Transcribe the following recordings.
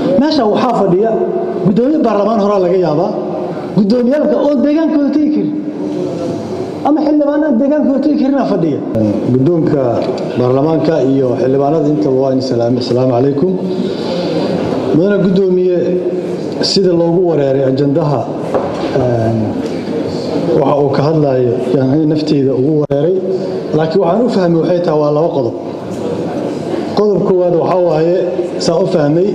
meesha waxaa fadhiya guddoomiye baarlamaan horaa laga yaabaa guddoomiyaalka oo deegaankooda tegi karin ama xildhibaanaan deegaankooda tegi karina fadhiya guddoonka baarlamaanka iyo xildhibaanada intaba waa in salaame asalaamu calaykum mudane guddoomiye sida loogu wareeray ajandaha waxa uu ka hadlayo yani nafteyda ugu wareeray laakiin waxaan u fahmay waxay tahay waa laba qodob qodob koowaad waxaa waaye saan u fahmay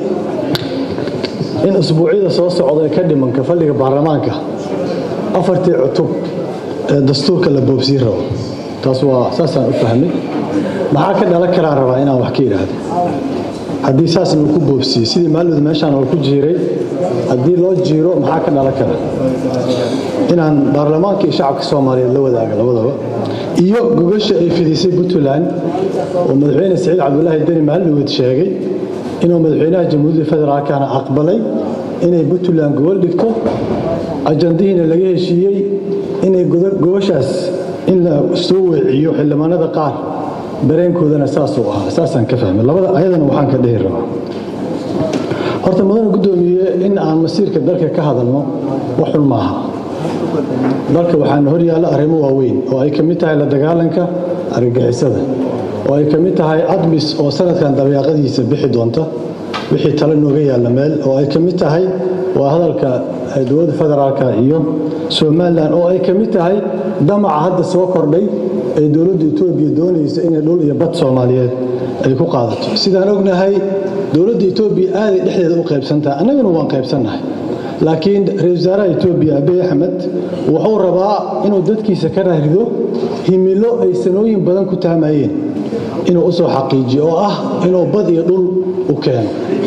in usbuucyada soo socda ee ka dhimanka fadhiga baarlamaanka afartii cutub ee dastuurka la boobsii rabo taas waa saasaan u fahmay maxaa ka dhalan karaan rabaa inaan wax ka idhaahdo haddii saasna uu ku boobsiyey sidii maalmud meeshaan oo ku jiiray haddii loo jiiro maxaa ka dhalan kara inaan baarlamaanka iyo shacabka soomaaliyeed la wadaaga labadaba iyo gogasha ay fidisay puntland oo madaxweyne saciid cabdulaahi deni maalmud sheegay inuu madaxweynaha jamhuuriyadda federaalkana aqbalay inay puntland gobol dhigto ajandihiina laga heshiiyey inay gobashaas in la soo weeciyo xildhibaanada qaar dareenkoodana saasuu ahaa saasaan ka fahmay labada ayadana waxaan ka dhehi rabaa horta mudane guddoomiye in aan masiirka dalka ka hadalno wax xun maaha dalka waxaana hor yaalla arrimo waaweyn oo ay ka mid tahay la dagaalanka argagixisada oo ay ka mid tahay admis oo sanadkan dabeeqadiisa bixi doonta wixii tale nooga yaalla meel oo ay ka mid tahay waa hadalka dowladda federaalka iyo somalilan oo ay ka mid tahay damaca hadda soo kordhay ee dowladda etoobiya doonaysa inay dhul iyo bad soomaaliyeed ay ku qaadato sidaan ognahay dowladda etoobiya aaday dhexdeeda u qaybsantahay annaguna waan qaybsannahay laakiin ra-isul wasaaraha etoobiya abiy axmed wuxuu rabaa inuu dadkiisa ka raarido himilo ay sanooyin badan ku taamayeen inuu u soo xaqiijiyo oo ah inuu bad iyo dhul u keeno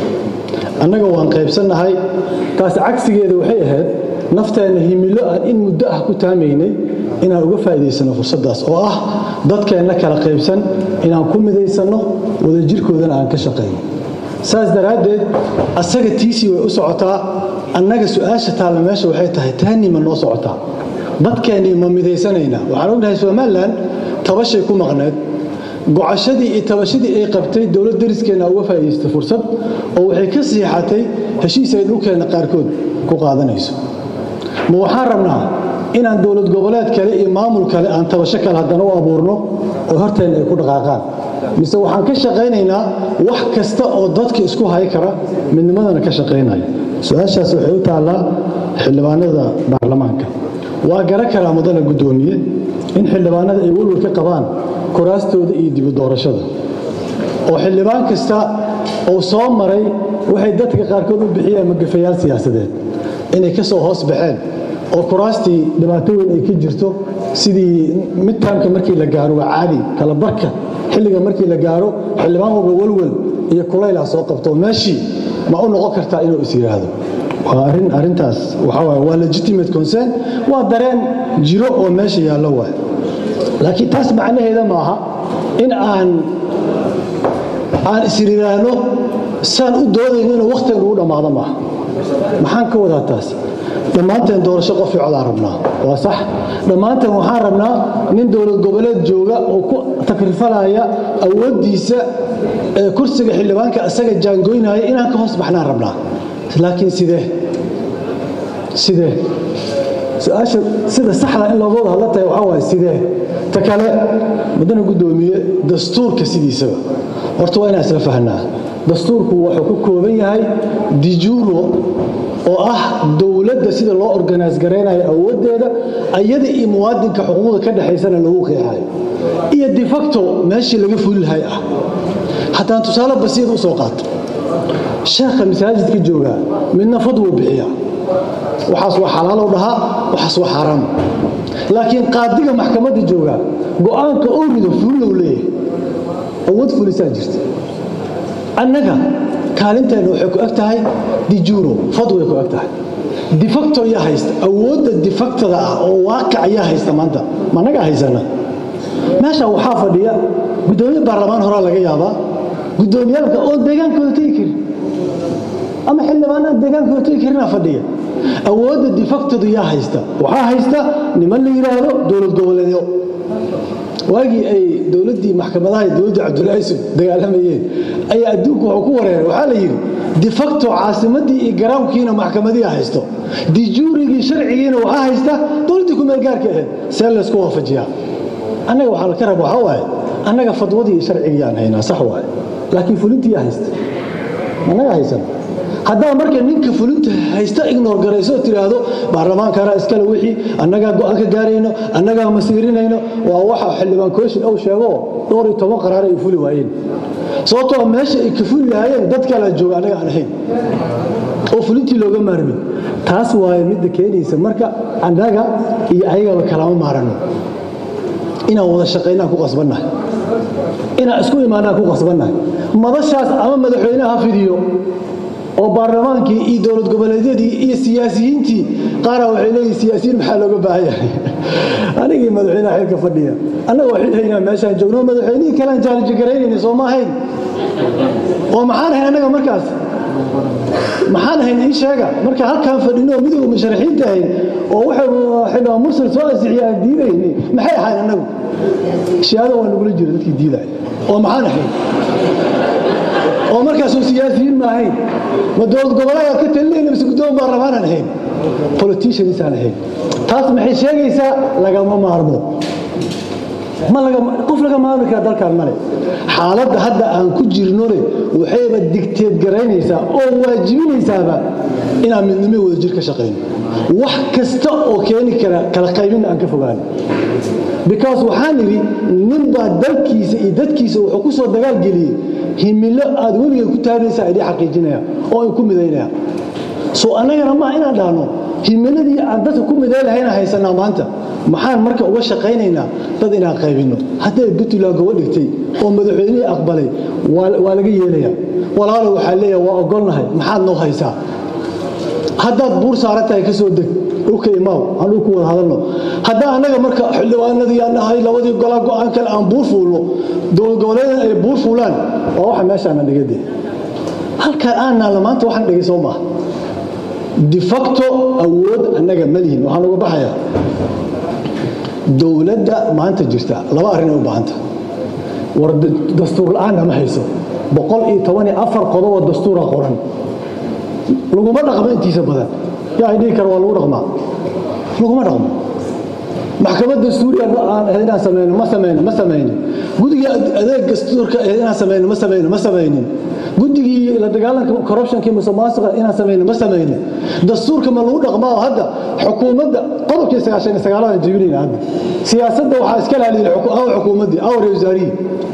annaga waan qaybsannahay taas cagsigeeda waxay ahayd nafteenna himilo aan in muddo ah ku taamaynay inaan uga faa'iidaysano fursaddaas oo ah dadkeenna kala qaybsan inaan ku midaysanno wadajirkoodana aan ka shaqayno saas daraaddeed asaga tiisii way u socotaa annaga su-aasha taalla meesha waxay tahay taani ma noo socotaa dadkeennii ma midaysanaynaa waxaan ognahay somalilan tabashay ku maqneed gocashadii iyo tabashadii ay qabtay dowlad dariskeenna uga faa'iidaystay fursad oo waxay ka siixatay heshiis ay dhulkeenna qaarkood ku qaadanayso ma waxaan rabnaa inaan dowlad goboleed kale iyo maamul kale aan tabasho kale haddana u abuurno oo horteenna ay ku dhaqaaqaan mise waxaan ka shaqaynaynaa wax kasta oo dadka isku hay kara midnimadana ka shaqaynaya su-aashaas waxay u taallaa xildhibaanada baarlamaanka waa garan karaa mudane guddoomiye in xildhibaanada ay welwal ka qabaan kuraastooda iyo dibu doorashada oo xildhibaan kasta uu soo maray waxay dadka qaarkood u bixiyeen magafayaal siyaasadeed inay ka soo hoos baxeen oo kuraastii dhibaato weyn ay ka jirto sidii midtaamka markii la gaaro waa caadi kala barka xilliga markii la gaaro xildhibaan walba welwel iyo kulaylah soo qabto meeshii ma u noqon kartaa inuu is yidhaahdo waa arin arintaas waxaa waaye waa legitimate concern waa dareen jiro oo meesha yaallo waay laakiin taas macnaheeda maaha in aan aan isriiraahno saan u doodayno inuu wakhtigan ugu dhammaado maaha maxaan ka wadaa taas dhammaanteen doorasho qof ficodaan rabnaa waa sax dhammaanteen waxaan rabnaa nin dowlad goboleed jooga oo ku takrifalaya awooddiisa ee kursiga xildhibaanka asaga jaangoynaya inaan ka hoos baxnaan rabnaa laakiin sidee sidee su-aasha sida saxda in looga wada hadla tahay waxaa waaye sidee ta kale mudane guddoomiye dastuurka sidiisaba horta waa inaan isla fahnaa dastuurku wuxuu ku kooban yahay dijuro oo ah dowladda sida loo organise garaynayo awooddeeda ayada iyo muwaadinka xuquuqda ka dhexaysana lagu qeexayo iyo defacto meeshii laga fuli lahay ah haddaan tusaale basiir u soo qaato sheekha masaajidka joogaa midna fadwuu bixiya waxaas waa xalaalow dhahaa waxaas waa xaaraam laakiin qaadiga maxkamadda joogaa go'aanka oo rido fulilow leeyahay awood fulisaa jirta annaga kaalinteenna waxay ku eg tahay dijuro fadway ku eg tahay defacto yaa haysta awoodda defactada ah oo waaqic yaa haysta maanta ma annagaa haysana meesha waxaa fadhiya guddoomiye baarlamaan horaa laga yaabaa guddoomiyaalka oo deegaankooda tegi karin ama xildhibaanaan deegaankooda tegi karinaa fadhiya awoodda defactadu yaa haysta waxaa haysta niman la yidhaahdo dowlad goboleedyo waagii ay dowladdii maxkamadaha iyo dowladdii cabdullaahi yusuf dagaalamayeen ayaa adduunku wuxuu ku wareeray waxaa la yidhi difacto caasimaddii iyo garaamkiina maxkamadihi haysto dijuurigii sharcigiina waxaa haysta dowladdii kumeel gaarka ahayd see laysku waafajiyaa annaga waxaa la ka raba waxaa waaye annaga fadwadii iyo sharcigiyaan haynaa sax waaye laakiin fulintiyaa haysta annaga haysan haddaa marka ninka fulinta haysta ignor garayso oo tidhaahdo baarlamaankana iskale wixii annagaa go'aan ka gaarayno annagaa masiirinayno waa waxa xildhibaan kooshin uu sheego dhowr iyo toban qaraar ay fuli waayeen sababtoo meesha ay ka fuli lahaayeen dad kalaa jooga annaga aan ahayn oo fulintii looga maarmin taas waaye midda keenaysa marka annaga iyo ayagaba kalama maarano inaan wada shaqaynaan ku qasbannahay inaan isku imaanaan ku qasbannahay madashaas ama madaxweynaha ha fidiyo oo baarlamaankii iyo dowlad goboleedyadii iyo siyaasiyiintii qaara waxay leeyihin siyaasiyiin maxaa looga baahan yahay anigii madaxweynaha xilka fadhiya annaga waxay haynaa meeshaan joogno madaxweynihii kalean jaalijagaraynayna soo ma ahayn oo maxaan ahayn annaga markaas maxaan ahayn ii sheega marka halkaan fadhino midowga musharaxiinta ahayn oo wuxuu xildhibaan mursal soo ansixiya aan diidayni maxay ahayn annagu shihaado waa nagula jira dadkii diidaya oo maxaan ahayn oo markaasuu siyaasiyiin ma ahayn ma dowlad goboleedaad ka talinayna mise guddoon baarlamaanan ahayn politicianisaan ahayn taas maxay sheegaysaa lagama maarmo ma qof laga maarmi kara dalkan male xaaladda hadda aan ku jirnone waxayba digteed garaynaysaa oo waajibinaysaaba inaan midnimo wada jir ka shaqayno wax kasta oo keeni kara kala qaybinna aan ka fogaano because waxaan idhi ninbaa dalkiisa iyo dadkiisa wuxuu ku soo dagaalgeliyey himilo aad weligeed ku taagaysaa idii xaqiijinaya oo ay ku midaynaya soo annagana maa inaan dhahno himiladii aan dadka ku midaylahayna haysanaa maanta maxaan marka uga shaqaynaynaa dad inaan qaybinno hadday puntland gobo dhigtay oo madaxweynihii aqbalay waa laga yeelaya walaalo waxaa leeyaha waa ogolnahay maxaad noo haysaa haddaad buur saaran tahay ka soo deg dhulka imaaw aan dhulku wada hadalno haddaa annaga marka xildhibaanadii aan nahay labadii golaa go'aan kale aan buur fuulno dowlad goboleedan ay buur fuulaan waa waxa meeshaana dhigade halkaan aan naalna maanta waxaan dhigay soo maaha difacto awood annaga ma lihin waxaan uga baxayaa dowladda maanta jirta laba arrin ay u baahanta war dastuur la'aanna ma hayso boqol iyo toban iyo afar qodoboo dastuura qoran laguma dhaqmo intiisa badan yaa ay dhihi kara waa lagu dhaqmaa laguma dhaqmo maxkamad dastuuriya aan ahayd inaan samayno ma samayno ma samaynin guddiga adeeg dastuurka ahayd inaan samayno ma samayno ma samaynin guddigii la dagaalanka corruptionkii musuqmaasuqa inaan samayno ma samaynin dastuurka ma lagu dhaqmaa oo hadda xukuumadda qodobkii sagaashan iyo sagaalada jibinayna hadda siyaasadda waxaa iska laaliyin aw xukuumaddii aw reer wasaarihii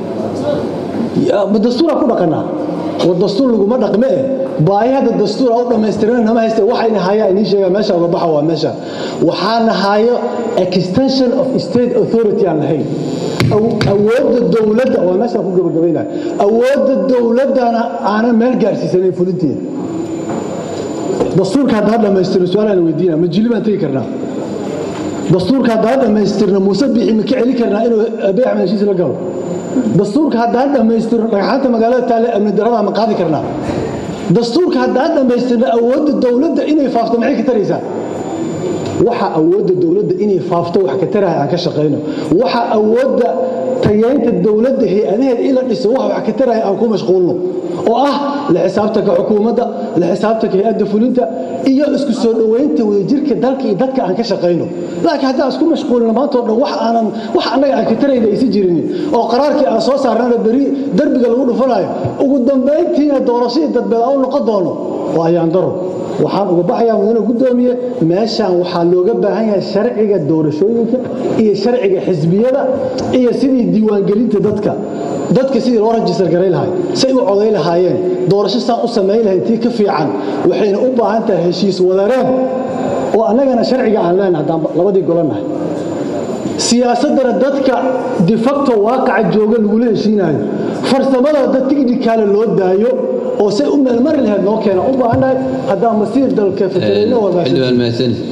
ma dastuuraa ku dhaqanaa war dastuur laguma dhaqme eh baahi hadda dastuur u dhammaystiran nama hayste waxayna hayaa inii sheegaa meesha uga baxa waa meesha waxaana hayo extension of state authority aan lahayn awoodda dowladda waa meeshaan ku gabagabaynaya awoodda dowladdana aanan meel gaarsiisanayn fulinteeda dastuurka haddaa dhammaystirno su-aalaan weydiina ma jili baan tegi karnaa dastuurka haddaa dhammaystirno muuse bixi ma ka celi karnaa inuu abiy axmed heshiis la galo dastuurka haddaa dhammaystirno dhagxaanta magaalada taale amni darada ma qaadi karnaa dastuurka haddaa dhammaystirno awoodda dowladda inay faafto maxay ka taraysaa waxa awoodda dowladda inay faafto wax ka taraya aan ka shaqayno waxa awoodda tayeynta dowladda hay-adaheed in la dhiso wax wax ka taraya aan ku mashquulno oo ah la xisaabtanka xukuumadda la xisaabtanka hay-adda fulinta iyo isku soo dhoweynta wadajirka dalka iyo dadka aan ka shaqayno laakiin haddaan isku mashquulino maanta o dhan wax aanan wax annaga aan ka tarayna aysan jirinin oo qaraarkii aan soo saarnana beri derbiga lagu dhufanayo ugu dambayntiina doorashadii dadbeed aan u noqon doono waa ayaan daro waxaan uga baxayaa mudane guddoomiye meeshaan waxaa looga baahan yahay sharciga doorashooyinka iyo sharciga xisbiyada iyo sidii diiwaangelinta dadka dadka sidii loo rajistar garay lahay say u coday lahaayeen doorasho saan u samayn lahayn tii ka fiican waxayna u baahan tahay heshiis wadareen oo annagana sharciga aan leenahay haddaan labadii golanahay siyaasaddana dadka difacto waaqaca jooga lagula heshiinayo farsamada dad tighnikaale loo daayo oo say u meelmari lahayd noo keena u baahannahay haddaan masiir dalka fatareyno wadaasha